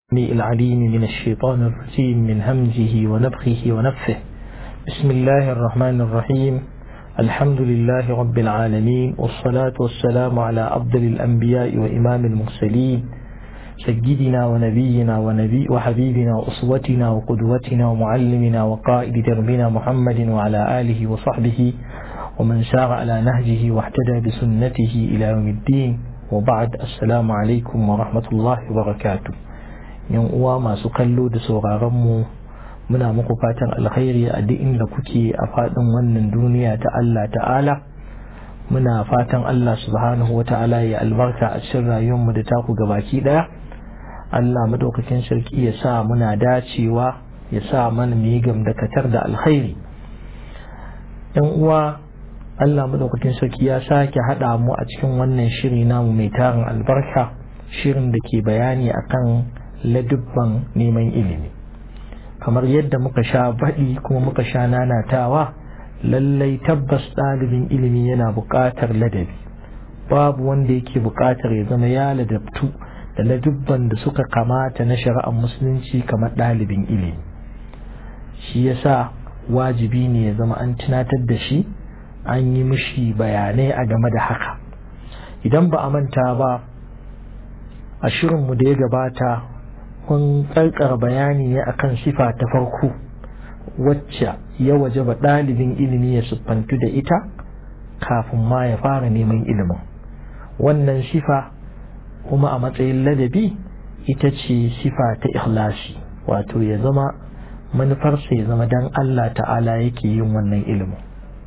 العليم من الشيطان الرجيم من همزه ونفخه ونفه بسم الله الرحمن الرحيم الحمد لله رب العالمين والصلاة والسلام على أفضل الأنبياء وإمام المرسلين سيدنا ونبينا ونبي وحبيبنا وأسوتنا وقدوتنا ومعلمنا وقائد دربنا محمد وعلى آله وصحبه ومن سار على نهجه واهتدى بسنته إلى يوم الدين وبعد السلام عليكم ورحمة الله وبركاته yan uwa masu kallo da sauraron mu muna muku fatan alkhairi a duk inda kuke a faɗin wannan duniya ta Allah ta'ala muna fatan Allah subhanahu wa ta'ala ya albarka a cikin rayuwar mu da taku gabaki daya Allah madaukakin sarki ya sa muna dacewa ya sa mana mu yi gamdakatar da alkhairi yan uwa Allah madaukakin sarki ya sake haɗa mu a cikin wannan shiri namu mai tarin albarka shirin da ke bayani akan ladubban neman ilimi kamar yadda muka sha baɗi kuma muka sha nanatawa lallai tabbas ɗalibin ilimi yana buƙatar ladabi babu wanda yake buƙatar ya zama ya ladabtu da ladubban da suka kamata na shari'ar musulunci kamar ɗalibin ilimi shi yasa wajibi ne ya zama an tunatar da shi an yi mishi bayanai a game da haka idan ba a manta ba a shirinmu da ya gabata kun karkar bayani ne akan sifa ta farko wacce ya waje ba ɗalibin ilimi ya siffantu da ita kafin ma ya fara neman ilimin wannan sifa kuma a matsayin ladabi ita ce sifa ta ikhlasi wato ya zama manufarsa ya zama dan Allah ta'ala yake yin wannan ilimin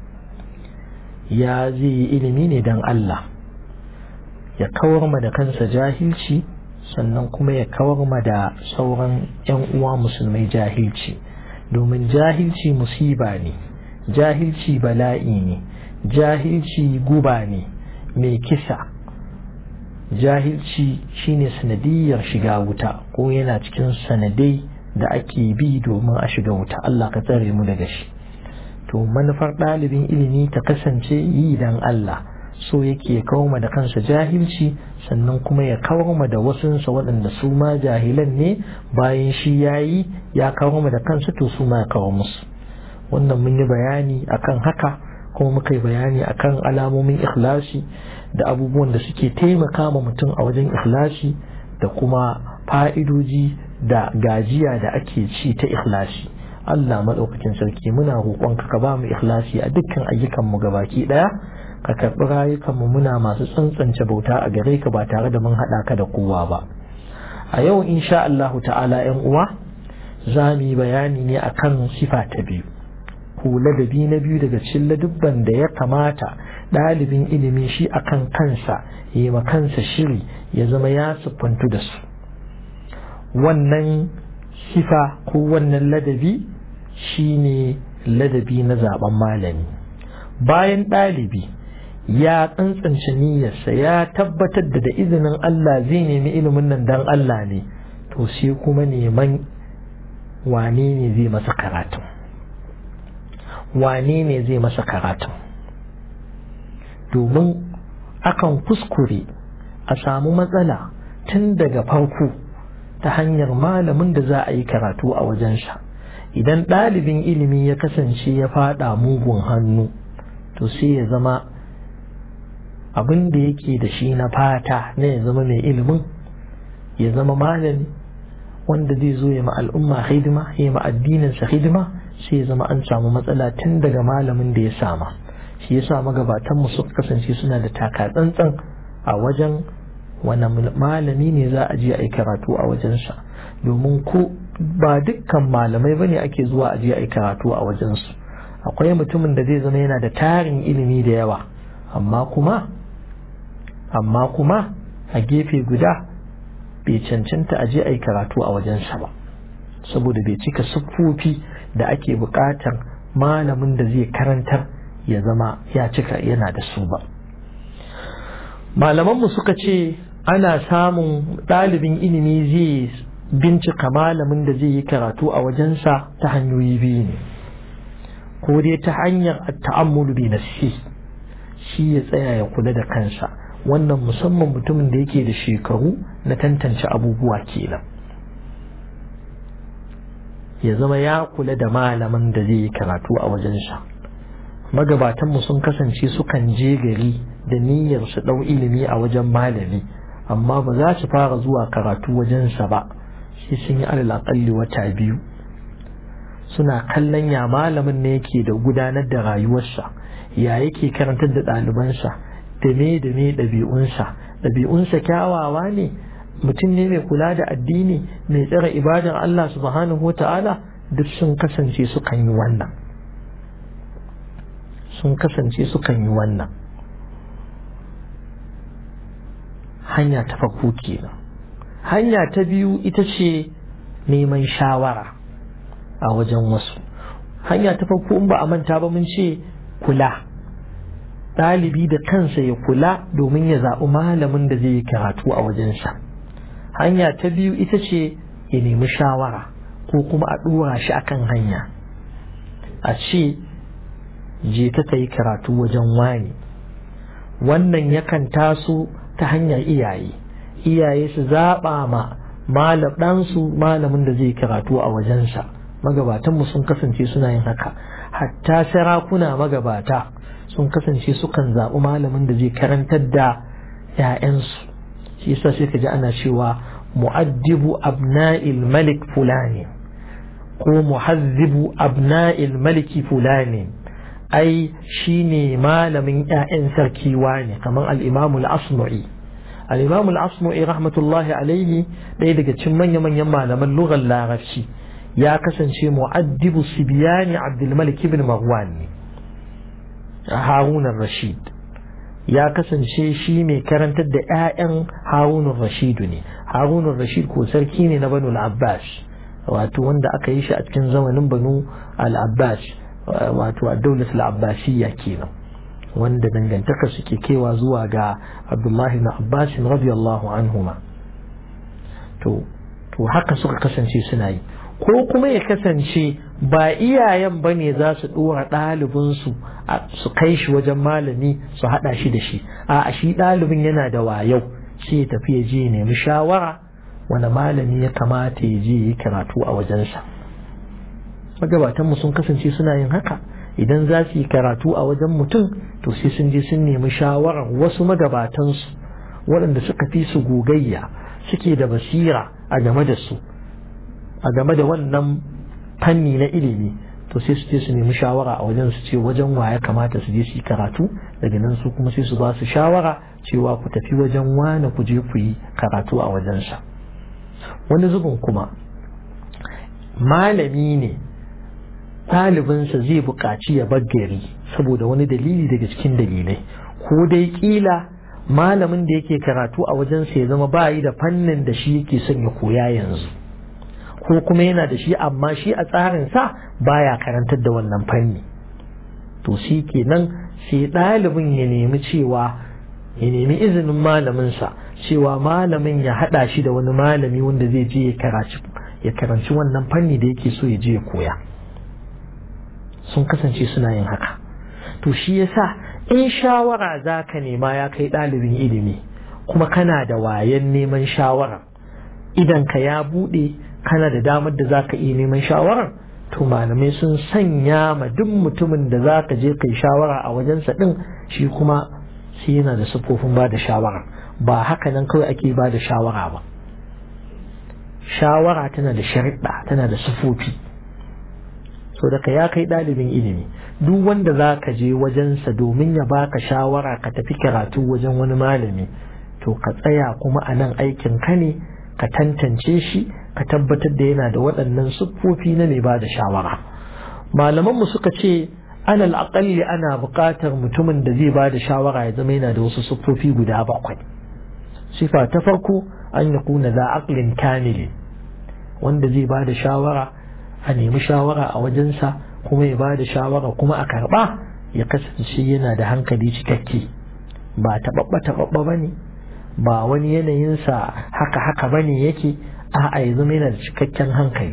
ya zai yi ilimi ne dan Allah ya kawar ma da kansa jahilci sannan kuma ya kawar ma da sauran 'yan uwa musulmai jahilci domin jahilci musiba ne jahilci bala'i ne jahilci guba ne mai kisa jahilci shine sanadiyar shiga wuta ko yana cikin sanadai da ake bi domin a shiga wuta Allah ka tsare mu daga shi to manufar ɗalibin ilimi ta kasance yi dan Allah so yake kawo da kansa jahilci sannan kuma ya kawar ma da wasunsa waɗanda su ma jahilan ne bayan shi ya yi ya kawar ma da kansa to su ma ya kawo musu wannan mun yi bayani akan haka kuma muka yi bayani akan alamomin ikhlasi da abubuwan da suke taimaka ma mutum a wajen ikhlasi da kuma fa'idoji da gajiya da ake ci ta ikhlasi Allah maɗaukakin sarki muna roƙonka ka ba mu ikhlasi a dukkan ayyukanmu gabaki ɗaya ka karɓi rayukanmu muna masu tsantsance bauta a gare ka ba tare da mun haɗa ka da kowa ba a yau insha Allahu ta'ala yan uwa za mu yi bayani ne akan sifa ta biyu ko ladabi na biyu daga cikin ladubban da ya kamata ɗalibin ilimi shi akan kansa ya ma kansa shiri ya zama ya siffantu da su wannan sifa ko wannan ladabi shine ladabi na zaben malami bayan ɗalibi ya tsantsance niyyarsa ya tabbatar da da izinin Allah zai nemi ilimin nan dan Allah ne to sai kuma neman wane ne zai masa karatun wane ne zai masa karatun domin akan kuskure a samu matsala tun daga farko ta hanyar malamin da za a yi karatu a wajensa idan ɗalibin ilimi ya kasance ya faɗa mugun hannu to sai ya zama abin da yake da shi na fata na ya zama mai ilimin ya zama malami wanda zai zo ya ma al'umma hidima ya ma addininsa hidima sai ya zama an samu matsala tun daga malamin da ya sama shi yasa magabatanmu suka kasance suna da taka tsantsan a wajen wani malami ne za a je a yi karatu a wajensa domin ko ba dukkan malamai bane ake zuwa a je a yi karatu a wajensu akwai mutumin da zai zama yana da tarin ilimi da yawa amma kuma amma kuma a gefe guda bai cancanta a je a yi karatu a wajensa ba saboda bai cika siffofi da ake buƙatar malamin da zai karantar ya zama ya cika yana da su ba malamanmu suka ce ana samun ɗalibin ilimi zai bincika malamin da zai yi karatu a wajensa ta hanyoyi biyu ne ko dai ta hanyar ta'ammulu bi nafsi shi ya tsaya ya kula da kansa wannan musamman mutumin da yake da shekaru na tantance abubuwa kenan ya zama ya kula da malamin da zai yi karatu a wajensa magabatanmu sun kasance sukan je gari da niyyar su ɗau ilimi a wajen malami amma ba za su fara zuwa karatu wajensa ba shi sun yi alal aƙalli wata biyu suna kallon ya malamin ne yake da gudanar da rayuwarsa ya yake karantar da ɗalibansa da me da me ɗabi'unsa ɗabi'unsa kyawawa ne mutum ne mai kula da addini mai tsara ibadar Allah subhanahu wa ta'ala duk sun kasance sukan yi wannan sun kasance sukan yi wannan hanya ta farko kenan hanya ta biyu ita ce neman shawara a wajen wasu hanya ta farko in ba a manta ba mun ce kula ɗalibi da kansa ya kula domin ya zaɓi malamin da zai yi karatu a wajensa hanya ta biyu ita ce ya nemi shawara ko kuma a ɗora shi akan hanya a ce je ta ta yi karatu wajen wani wannan yakan taso ta hanyar iyaye iyaye su zaɓa ma malam ɗansu malamin da zai karatu a wajensa magabatanmu sun kasance suna yin haka hatta sarakuna magabata sun kasance sukan zaɓi malamin da zai karantar da 'ya'yansu shi yasa sai ka ji ana cewa mu'addibu abna'il malik fulani ko muhazzibu abna'il maliki fulani ai shine malamin 'ya'yan sarki ne kamar al-imamu al-asma'i al-imamu al-asma'i rahmatullahi alaihi ɗaya daga cikin manya-manyan malaman lugar larabci ya kasance mu'addibu sibiyani abdulmalik ibn marwan ne harunan rashid ya kasance shi mai karantar da 'ya'yan harunan rashidu ne harunan rashid ko sarki ne na banu al-abbas wato wanda aka yi shi a cikin zamanin banu al-abbas wato a daular al-abbasiyya kenan wanda dangantaka suke kewa zuwa ga abdullahi na abbas radiyallahu anhuma to to haka suka kasance suna yi ko kuma ya kasance ba iyayen ba ne za su ɗora ɗalibinsu su kai shi wajen malami su haɗa shi da shi a shi ɗalibin yana da wayau sai ya tafi ya je ya nemi shawara wani malami ya kamata ya je yi karatu a wajensa magabatanmu sun kasance suna yin haka idan za su yi karatu a wajen mutum to sai sun je sun nemi shawarar wasu magabatansu waɗanda suka fi su gogayya suke da basira a game da su a game da wannan fanni na ilimi to sai su je su nemi shawara a wajen su ce wajen wa ya kamata su je su yi karatu daga nan su kuma sai su ba su shawara cewa ku tafi wajen wane ku je ku yi karatu a wajensa wani zubin kuma malami ne ɗalibinsa zai buƙaci ya gari saboda wani dalili daga cikin dalilai ko dai ƙila malamin da yake karatu a wajensa ya zama ba yi da fannin da shi yake son ya koya yanzu ko kuma yana da shi amma shi a tsarinsa baya karantar da wannan fanni to shi kenan sai ɗalibin ya nemi cewa ya nemi izinin malaminsa cewa malamin ya haɗa shi da wani malami wanda zai je ya karanci wannan fanni da yake so ya je ya koya sun kasance suna yin haka to shi yasa in shawara za ka nema ya kai ɗalibin ilimi kuma kana da wayan neman shawara idan ka ya buɗe kana da damar da za ka iya neman shawarar to malamai sun sanya ma duk mutumin da za ka je kai shawara a wajensa ɗin shi kuma shi yana da siffofin ba da shawara ba haka nan kawai ake ba da shawara ba shawara tana da shariɗa tana da siffofi so daga ya kai ɗalibin ilimi duk wanda za ka je wajensa domin ya baka shawara ka tafi karatu wajen wani malami to ka tsaya kuma a nan aikin ka ne ka tantance shi ka tabbatar da yana da waɗannan siffofi na mai ba da shawara malamanmu suka ce alal aƙalli ana buƙatar mutumin da zai ba da shawara ya zama yana da wasu siffofi guda bakwai sifa ta farko an ya kuna za aqlin kamili wanda zai ba da shawara a nemi shawara a wajensa kuma ya ba da shawara kuma a karɓa ya kasance yana da hankali cikakke ba taɓaɓɓa taɓaɓɓa ba ne ba wani yanayinsa haka haka ba ne yake a'a ya zama yana da cikakken hankali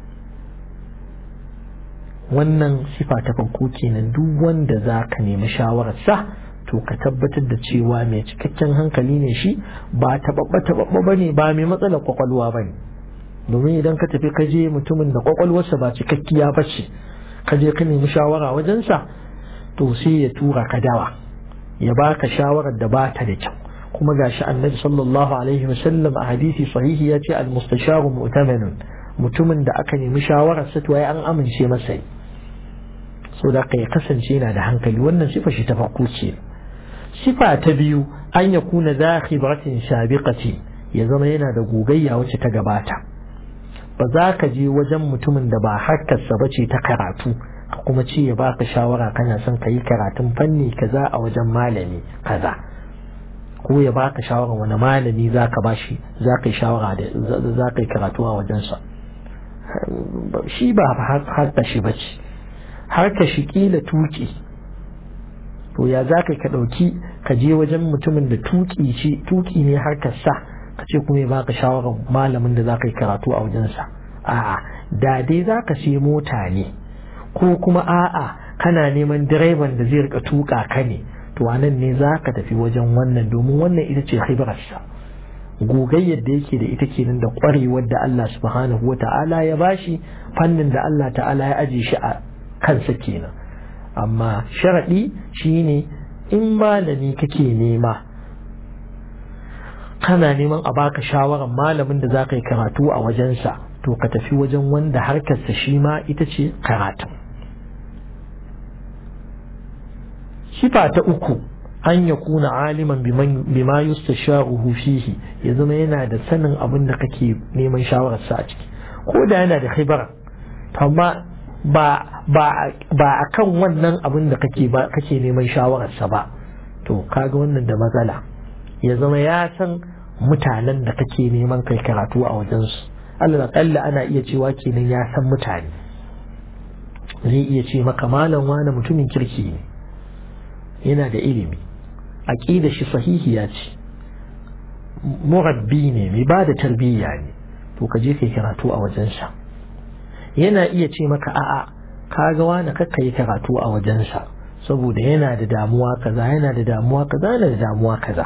wannan sifa ta farko kenan duk wanda za ka nemi shawararsa to ka tabbatar da cewa mai cikakken hankali ne shi ba taɓaɓɓa taɓaɓɓa ba ne ba mai matsalar kwakwalwa ba ne domin idan ka tafi ka je mutumin da kwakwalwarsa ba cikakkiya ba ce ka je ka nemi shawara wajensa to sai ya tura ka dawa ya baka shawarar da ba ta da kyau kuma gashi annabi sallallahu alaihi wasallam a hadisi sahihi ya ce al-mustasharu mu'tamanun mutumin da aka nemi shawarar sa to ai an amince masa so da ka ya kasance yana da hankali wannan sifa shi ta farko ce sifa ta biyu an ya kuna za khibratin sabiqati ya zama yana da gogayya wacce ta gabata ba za ka je wajen mutumin da ba harkarsa ba ce ta karatu kuma ce ya baka shawara kana son ka yi karatun fanni kaza a wajen malami kaza ko ya baka shawara wani malami za ka bashi za ka yi shawara da za ka yi karatu a wajensa shi ba harka shi ba ce harka shi kila tuki to ya za ka ɗauki ka je wajen mutumin da tuki ce tuki ne harkar sa ka ce kuma ya baka shawarar malamin da za ka yi karatu a wajensa a'a da dai za ka sai mota ne ko kuma a'a kana neman direban da zai rika tuka ka ne to anan ne za ka tafi wajen wannan domin wannan ita ce khibrarsa gogayyar da yake da ita kenan da kwarewar da Allah subhanahu wa ta'ala ya bashi fannin da Allah ta'ala ya aje shi a kansa kenan amma sharaɗi shine in malami kake nema kana neman a baka shawarar malamin da za ka yi karatu a wajensa to ka tafi wajen wanda harkarsa shi ma ita ce karatu sifa ta uku an ya kuna aliman bima yustasharuhu fihi ya zama yana da sanin abin da kake neman shawararsa a ciki ko da yana da khibara amma ba a kan wannan abin da kake ba kake neman shawararsa ba to kaga wannan da matsala ya zama ya san mutanen da kake neman kai karatu a wajensu Allah kalla ana iya cewa kenan ya san mutane zai iya ce maka malam wani mutumin kirki ne yana da ilimi aqida shi sahihiya ce murabbi ne mai ba da tarbiyya ne to ka je kai karatu a wajensa yana iya ce maka a'a kaga wani kakka yi karatu a wajensa saboda yana da damuwa kaza yana da damuwa kaza yana da damuwa kaza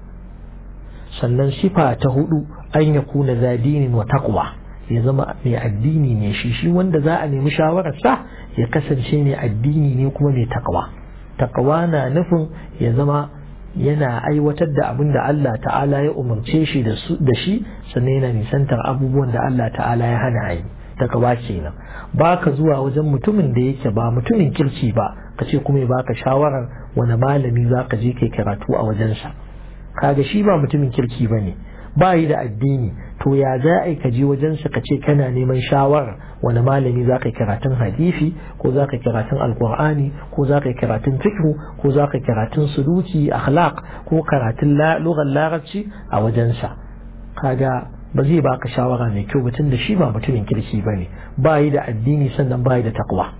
sannan sifa ta hudu an ya kuna zadinin wa taqwa ya zama mai addini ne shi shi wanda za a nemi shawararsa ya kasance mai addini ne kuma mai taqwa taqwa na nufin ya zama yana aiwatar da abin da Allah ta'ala ya umarce shi da shi sannan yana nisantar abubuwan da Allah ta'ala ya hana yi taqwa kenan baka zuwa wajen mutumin da yake ba mutumin kirki ba ka ce kuma ya baka shawarar wani malami za ka je kai karatu a wajensa kaga shi ba mutumin kirki ba ne ba yi da addini to ya za a yi ka je wajensa ka ce kana neman shawarar wani malami za ka yi karatun hadisi ko za ka yi karatun alkur'ani ko za ka yi karatun fiqh ko za ka yi karatun suluki akhlaq ko karatun lugar larabci a wajensa kaga ba zai baka shawara mai kyau batun da shi ba mutumin kirki ba ne ba yi da addini sannan ba yi da takwa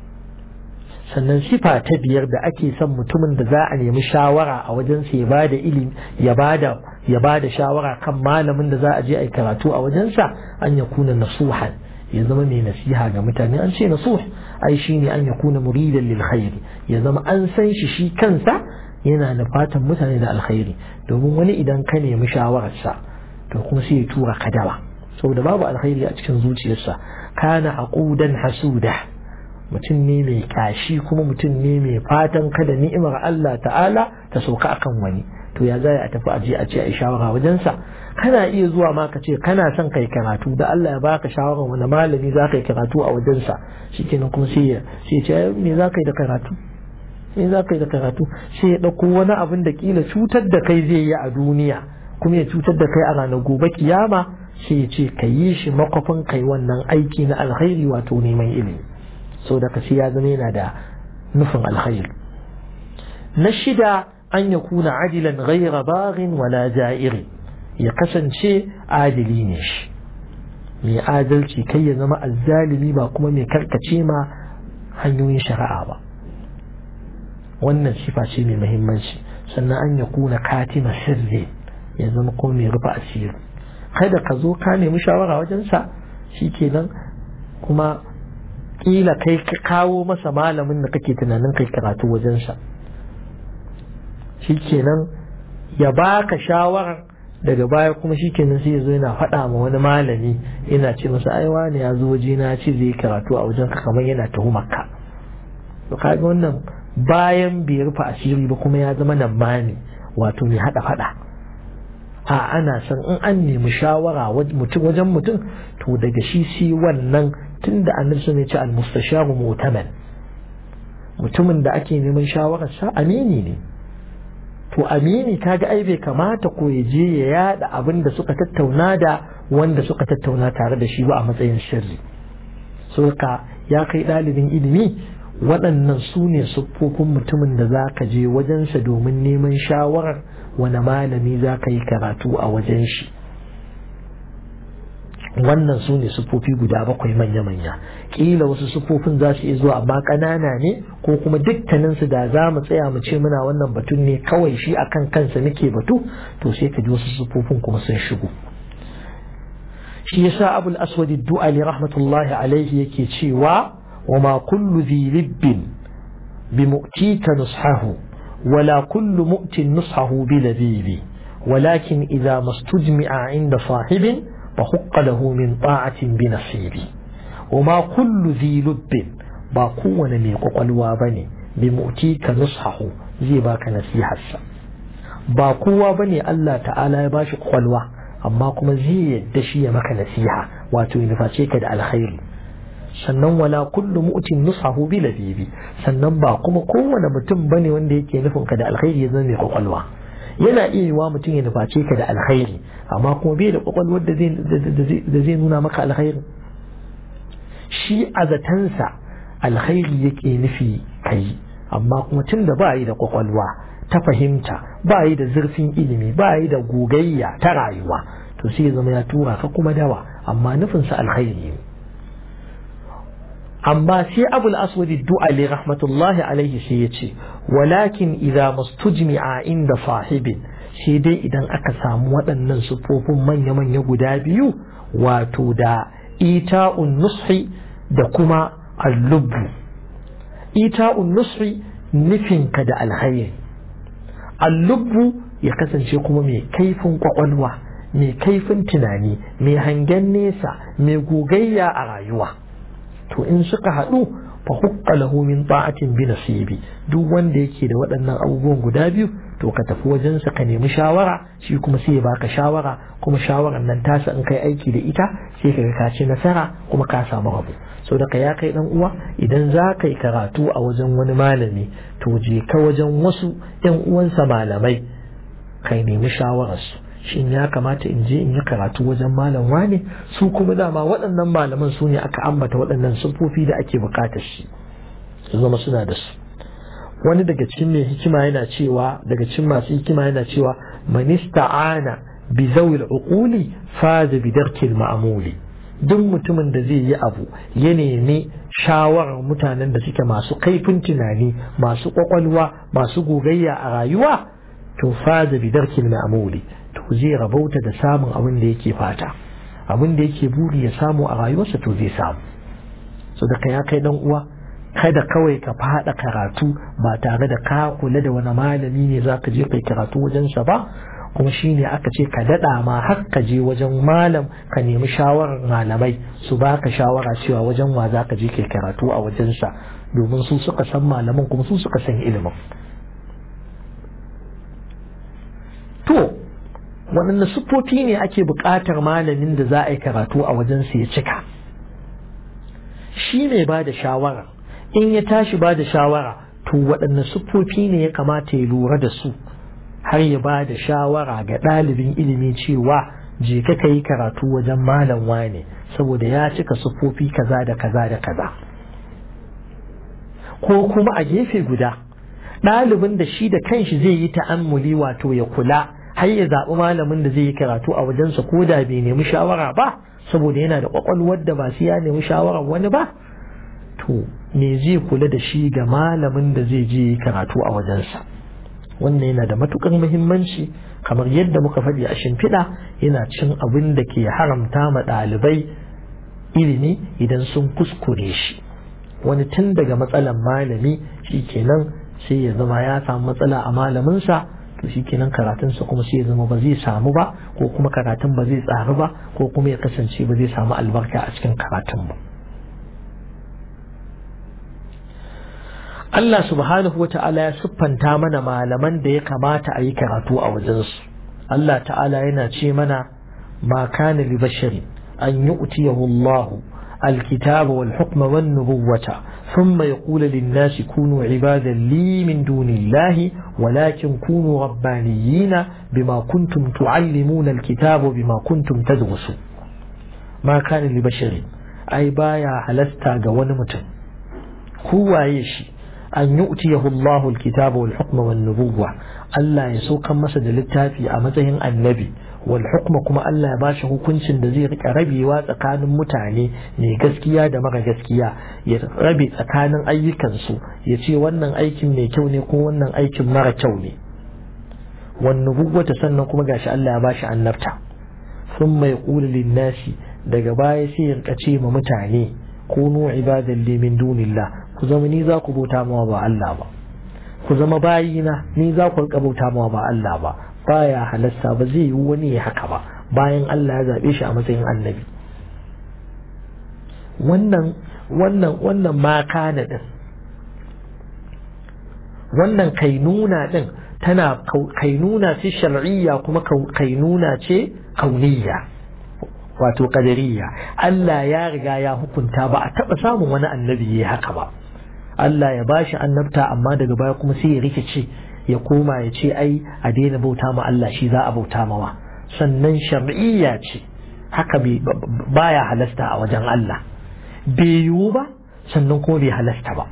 sannan sifa ta biyar da ake son mutumin da za a nemi shawara a wajensa ya bada ilimi ya bada ya bada shawara kan malamin da za a je a yi karatu a wajensa an ya kuna nasuhan ya zama mai nasiha ga mutane an ce nasuh ai shine an ya kuna muridan lil khairi ya zama an san shi shi kansa yana da fatan mutane da alkhairi domin wani idan ka nemi shawararsa to kuma sai ya tura ka dawa saboda babu alkhairi a cikin zuciyarsa kana aqudan hasuda mutum ne mai kashi kuma mutum ne mai fatan kada ni'imar Allah ta'ala ta sauka akan wani to ya zai a tafi aje a ce a shawara wajensa kana iya zuwa ma ka ce kana son kai karatu da Allah ya baka shawara wani malami za ka yi karatu a wajensa shikenan kuma sai ya sai ce me za ka yi da karatu me za ka yi da karatu sai ya ɗauko wani abin da kila cutar da kai zai yi a duniya kuma ya cutar da kai a ranar gobe kiyama sai ya ce ka yi shi makwafin kai wannan aiki na alkhairi wato neman ilimi so da kasi ya zama yana da nufin alkhairi na shida an ya kuna adilan ghaira baghin wala ja'iri ya kasance adili ne shi mai adalci kai ya zama azzalimi ba kuma mai karkace ma hanyoyin shari'a ba wannan sifa ce mai muhimmanci sannan an ya kuna katima sirri ya zama kuma mai rufe asiri kada ka zo ka nemi shawara wajensa shikenan kuma kila kai ka kawo masa malamin da kake tunanin kai karatu wajensa shikenan ya baka shawarar daga baya kuma shi kenan sai ya zo yana faɗa ma wani malami yana ce masa ai wani ya zo waje na ce zai karatu a wajen ka kamar yana tuhumar ka to kaga wannan bayan bai rufe asiri ba kuma ya zama nan mani wato mai haɗa faɗa a ana son in an nemi shawara mutum wajen mutum to daga shi sai wannan tunda annabi sun ce al-mustasharu mu'taman mutumin da ake neman shawararsa amini ne to amini kaga ai bai kamata ko ya je ya yada abin da suka tattauna da wanda suka tattauna tare da shi ba a matsayin sirri ka ya kai ɗalibin ilimi waɗannan su ne siffofin mutumin da za ka je wajensa domin neman shawarar wani malami za ka yi karatu a wajen shi wannan su ne siffofi guda bakwai manya-manya ƙila wasu siffofin za su iya zuwa amma ƙanana ne ko kuma dukkaninsu da za mu tsaya mu ce muna wannan batun ne kawai shi akan kansa muke batu to sai ka ji wasu siffofin kuma sun shigo shi yasa abul aswad du'ali rahmatullahi alaihi yake cewa wa ma kullu dhi libbin bi mu'tika nushahu wala kullu mu'tin nushahu bi labibi ولكن إذا ما استجمع عند صاحب فحق له من طاعة بنصيبي وما كل ذي لب باقوة من قلوا بني بمؤتيك نصحه زي باك نصيحة باقوة بني الله تعالى يباش قلوا أما كما زي يدشي مك نصيحة واتو ينفاتيك دا الخير sannan wala kullu mu'tin nusahu bi labibi sannan ba kuma kowane mutum bane wanda yake nufin ka da alkhairi ya zama mai kwakwalwa yana iya yiwa mutum ya nuface ka da alkhairi amma kuma bai da kwakwalwar da zai nuna maka alkhairi shi a zatansa alkhairi yake nufi kai amma kuma tun da ba yi da kwakwalwa ta fahimta ba yi da zurfin ilimi ba yi da gogayya ta rayuwa to sai ya zama ya tura ka kuma dawa amma nufinsa alkhairi ne amma sai abul aswadi du'ali rahmatullahi alaihi sai ya ce walakin idza mustujmi'a inda sahibin sai dai idan aka samu waɗannan sufofin manya-manya guda biyu wato da ita'un nushi da kuma allubbu ita'un nushi nufinka da alhairi allubbu ya kasance kuma mai kaifin kwakwalwa mai kaifin tunani mai hangen nesa mai gogayya a rayuwa to in suka haɗu fa hukka lahu min ta'atin bi nasibi duk wanda yake da waɗannan abubuwan guda biyu to ka tafi wajen sa ka nemi shawara shi kuma sai ya baka shawara kuma shawaran nan tasa in kai aiki da ita sai ka ka ci nasara kuma ka samu abu so da ya kai dan uwa idan za ka yi karatu a wajen wani malami to je ka wajen wasu yan uwansa malamai kai nemi shawararsu shin ya kamata in je in yi karatu wajen malam wane su kuma dama waɗannan malaman su ne aka ambata waɗannan siffofi da ake buƙatar shi su zama suna da su wani daga cikin mai hikima yana cewa daga cikin masu hikima yana cewa manista'ana bi zawil uquli faza bi darkil ma'muli duk mutumin da zai yi abu ya nemi shawarar mutanen da suke masu kaifin tunani masu kwakwalwa masu gogayya a rayuwa to faza bi darkil ma'muli to zai rabauta da samun abin da yake fata abin da yake buri ya samu a rayuwarsa to zai samu so da ka ya kai dan uwa kada kawai ka fada karatu ba tare da ka kula da wani malami ne za ka je kai karatu wajensa ba kuma shine aka ce ka dada ma har ka je wajen malam ka nemi shawarar malamai su baka shawara cewa wajen wa za ka je kai karatu a wajensa domin su suka san malaman kuma su suka san ilimin to waɗanne siffofi ne ake buƙatar malamin da za a yi karatu a wajensa ya cika shi mai ba da shawara in ya tashi ba da shawara to waɗanne siffofi ne ya kamata ya lura da su har ya ba da shawara ga ɗalibin ilimi cewa je ka ka yi karatu wajen malam wane saboda ya cika siffofi kaza da kaza da kaza ko kuma a gefe guda ɗalibin da shi da kanshi zai yi ta'ammuli wato ya kula har ya zaɓi malamin da zai yi karatu a wajensa ko da bai nemi shawara ba saboda yana da ƙwaƙwalwar da ba su ya nemi shawarar wani ba to me zai kula da shi ga malamin da zai je karatu a wajensa wannan yana da matukar muhimmanci kamar yadda muka faɗi a shimfiɗa yana cin abin da ke haramta ma ɗalibai ilimi idan sun kuskure shi wani tun daga matsalan malami shi kenan sai ya zama ya samu matsala a malaminsa to shi kenan karatunsa kuma sai ya zama ba zai samu ba ko kuma karatun ba zai tsaru ba ko kuma ya kasance ba zai samu albarka a cikin karatun ba Allah subhanahu wata'ala ya siffanta mana malaman da ya kamata a yi karatu a wajensu Allah ta'ala yana ce mana ma kana li bashari an yu'tiyahu Allahu الكتاب والحكم والنبوة ثم يقول للناس كونوا عبادا لي من دون الله ولكن كونوا ربانيين بما كنتم تعلمون الكتاب وبما كنتم تدرسون ما كان لبشر أي بايا هلستا قوان متن هو يشي أن يؤتيه الله الكتاب والحكم والنبوة ألا يسوق مسد للتافي أمتهن النبي والحكم كما ألا باش hukuncin da zai rika rabewa tsakanin mutane mai gaskiya da mara gaskiya ya rabe tsakanin ayyukansu ya ce wannan aikin mai kyau ne ko wannan aikin mara kyau ne wannan bugwata sannan kuma gashi Allah ya bashi annabta sun mai ƙula linnasi daga baya sai ya rika ce ma mutane kunu ibadan li min dunillah ku zama ni za ku bauta mawa ba Allah ba ku zama bayina ni za ku rika bauta mawa ba Allah ba baya halasta ba zai yi wani ya haka ba bayan Allah ya zaɓe shi a matsayin annabi wannan wannan wannan ma kana din wannan kainuna din tana kainuna ce shar'iyya kuma kainuna ce kauniyya wato qadariyya Allah ya riga ya hukunta ba a taɓa samun wani annabi ya haka ba Allah ya bashi annabta amma daga baya kuma sai ya rikice ya koma ya ce ai a daina bauta ma Allah shi za a bauta mawa sannan shar'iyya ce haka baya halasta a wajen Allah bai yiwu ba sannan kuma bai halasta ba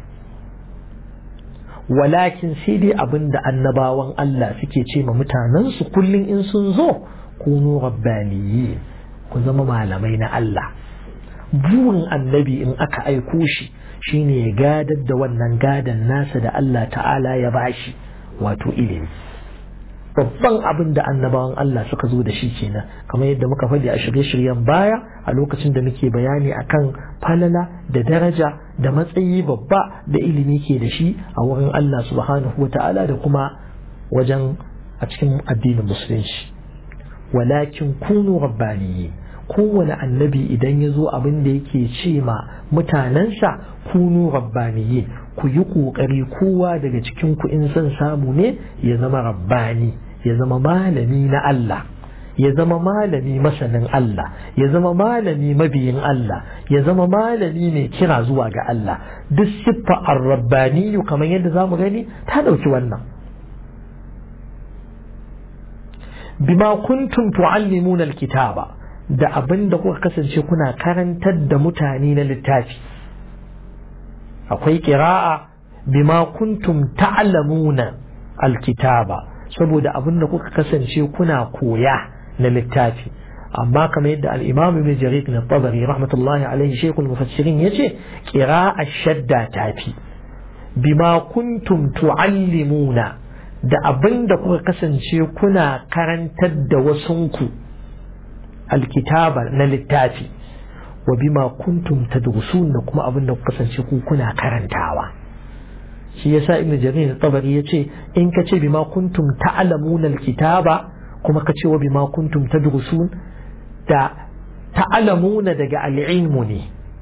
walakin sai dai abin da annabawan Allah suke ce ma mutanensu kullum in sun zo kunu rabbaniyi ku zama malamai na Allah burin annabi in aka aiko shi shine ya gadar da wannan gadan nasa da Allah ta'ala ya bashi wato ilimi babban abin da annabawan Allah suka zo da shi kenan kamar yadda muka faɗi a shirye-shiryen baya a lokacin da muke bayani akan falala da daraja da matsayi babba da ilimi ke da shi a wurin Allah subhanahu wa ta'ala da kuma wajen a cikin addinin musulunci walakin kunu rabbaniyi kowane annabi idan ya zo abin da yake ce ma mutanensa kunu rabbaniyi ku yi ƙoƙari kowa daga cikin ku in son samu ne ya zama rabbani ya zama malami na Allah ya zama malami masanin Allah ya zama malami mabiyin Allah ya zama malami mai kira zuwa ga Allah duk siffa ar-rabbaniyu kamar yadda zamu gani ta ɗauki wannan bima kuntum tuallimuna alkitaba da abin da kuka kasance kuna karantar da mutane na littafi akwai ƙira'a bima kuntum ta'lamuna alkitaba saboda abin da kuka kasance kuna koya na littafi amma kamar yadda al-imam ibn jarir na tabari rahmatullahi alaihi shaykhul mufassirin yace qira'a shadda tafi bima kuntum tuallimuna da abin da kuka kasance kuna karantar da wasunku alkitaba na littafi wa bima kuntum tadrusun da kuma abin da kuka kasance ku kuna karantawa shi yasa ibn jarir tabari yace in ka ce bima kuntum ta'lamuna alkitaba kuma ka ce wa bima kuntum tadrusun da ta'lamuna daga al'ilmu ne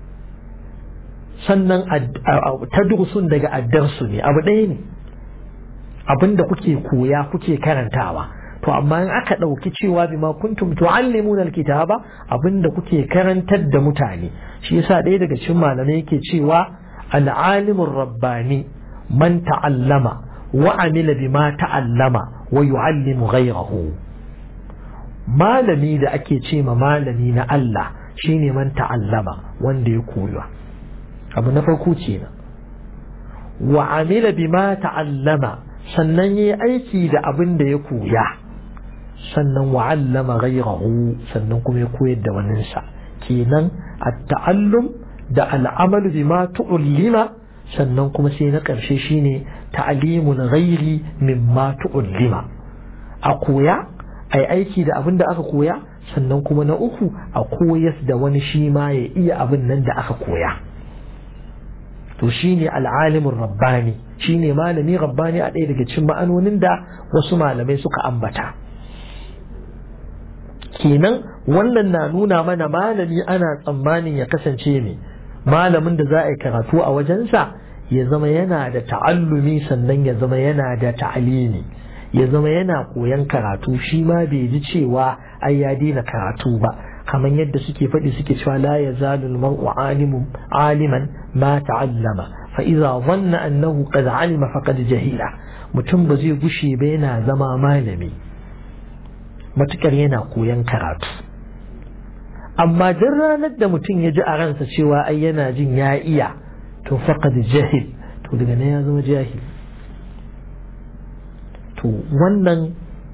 sannan tadrusun daga addarsu ne abu ɗaya ne abinda kuke koya kuke karantawa to amma in aka ɗauki cewa bima kuntum tu'allimuna alkitaba abinda kuke karantar da mutane shi yasa ɗaya daga cikin malamai yake cewa al'alimur rabbani man ta'allama wa amila bima ta'allama wa yu'allimu ghayrahu malami da ake ce ma malami na Allah shine man ta'allama wanda ya koya abu na farko kenan wa amila bima ta'allama sannan yi aiki da abin da ya koya sannan wa'allama ghayrahu sannan kuma ya koyar da waninsa kenan at-ta'allum da al'amalu bima tu'allima sannan kuma sai na ƙarshe shine ta'limun ghairi mimma tu'allima a koya ai aiki da abin da aka koya sannan kuma na uku a koyas da wani shi ma ya iya abin nan da aka koya to shine al'alimin rabbani shine malami rabbani a ɗaya daga cikin ma'anonin da wasu malamai suka ambata kenan wannan na nuna mana malami ana tsammanin ya kasance ne malamin da za a yi karatu a wajensa ya zama yana da ta'allumi sannan ya zama yana da ta'alimi ya zama yana koyan karatu shi ma bai ji cewa ai ya daina karatu ba kamar yadda suke faɗi suke cewa la ya zalul mar'u alimun aliman ma ta'allama fa idza dhanna annahu qad alima faqad jahila mutum ba zai gushe ba yana zama malami matukar yana koyan karatu amma duk ranar da mutum ya ji a ransa cewa ai yana jin ya iya to faqad jahil to daga nan ya zama jahil to wannan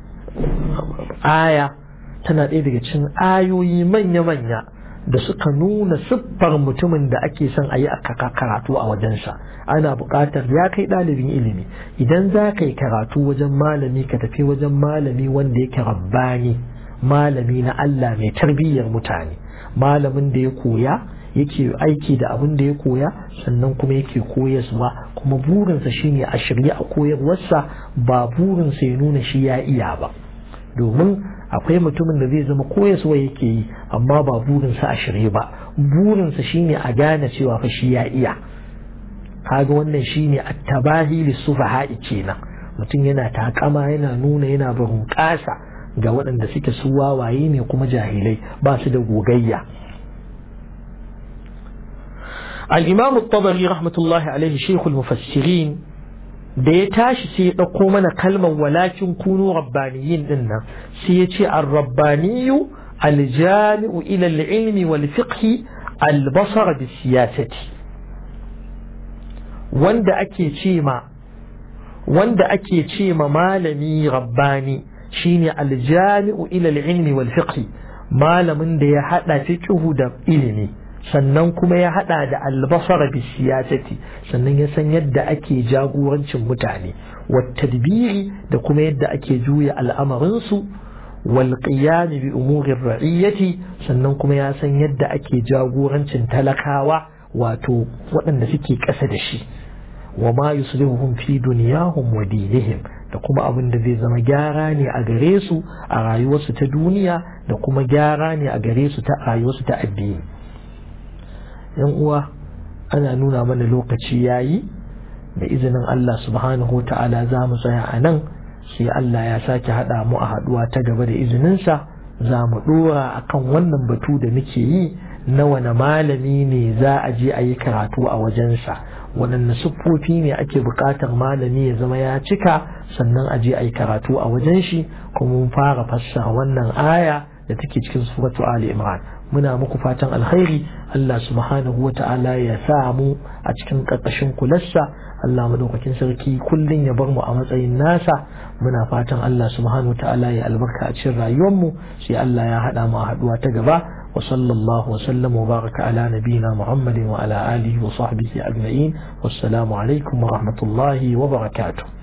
aya tana ɗaya daga cikin ayoyi manya-manya da suka nuna siffar mutumin da ake son a yi a karatu a wajensa ana buƙatar ya kai ɗalibin ilimi idan za ka yi karatu wajen malami ka tafi wajen malami wanda yake rabbani malami na Allah mai tarbiyyar mutane malamin da ya koya yake aiki da abin da ya koya sannan kuma yake koyaswa kuma burinsa shine a shirye a koyarwarsa ba burinsa ya nuna shi ya iya ba domin akwai mutumin da zai zama koyaswa yake yi amma ba burinsa a shirye ba burinsa shine a gane cewa fa shi ya iya kaga wannan shine at-tabahi lis-sufaha'i kenan mutum yana takama yana nuna yana barin kasa ga waɗanda suke su wawaye ne kuma jahilai ba su da gogayya الإمام الطبري رحمة الله عليه شيخ المفسرين da ya tashi sai ya ɗauko mana kalmar walakin kunu rabbaniyin din nan sai ya ce ar-rabbaniyu al-jami'u ila al-ilmi wal fiqhi al-basar bi siyasati wanda ake ce ma wanda ake ce ma malami rabbani shine al-jami'u ila al-ilmi wal fiqhi malamin da ya hada fiqhu da ilimi sannan kuma ya hada da albasara bi siyasati sannan ya san yadda ake jagorancin mutane tadbiri da kuma yadda ake juya al'amarinsu wal qiyam bi umurir ra'iyati sannan kuma ya san yadda ake jagorancin talakawa wato waɗanda suke ƙasa da shi wa ma yuslihuhum fi dunyahum wa dinihim da kuma abin da zai zama gyara ne a gare su a rayuwarsu ta duniya da kuma gyara ne a gare su ta rayuwarsu ta addini yan uwa ana nuna mana lokaci yayi da izinin Allah subhanahu wa ta'ala za mu tsaya a nan sai Allah ya sake haɗa mu a haɗuwa ta gaba da izininsa za mu ɗora a kan wannan batu da muke yi na wani malami ne za a je a yi karatu a wajensa waɗanne siffofi ne ake buƙatar malami ya zama ya cika sannan a je a yi karatu a wajen shi kuma mun fara fassara wannan aya da take cikin suratu Ali Imran muna muku fatan alkhairi Allah subhanahu wa ta'ala ya sa mu a cikin ƙarƙashin kularsa Allah madaukakin sarki kullum ya bar mu a matsayin nasa muna fatan Allah subhanahu wa ta'ala ya albarka a cikin rayuwar mu sai Allah ya haɗa mu a haɗuwa ta gaba wa sallallahu wa sallam wa baraka ala nabiyina Muhammadin wa ala alihi wa sahbihi ajma'in wassalamu alaikum wa rahmatullahi wa barakatuh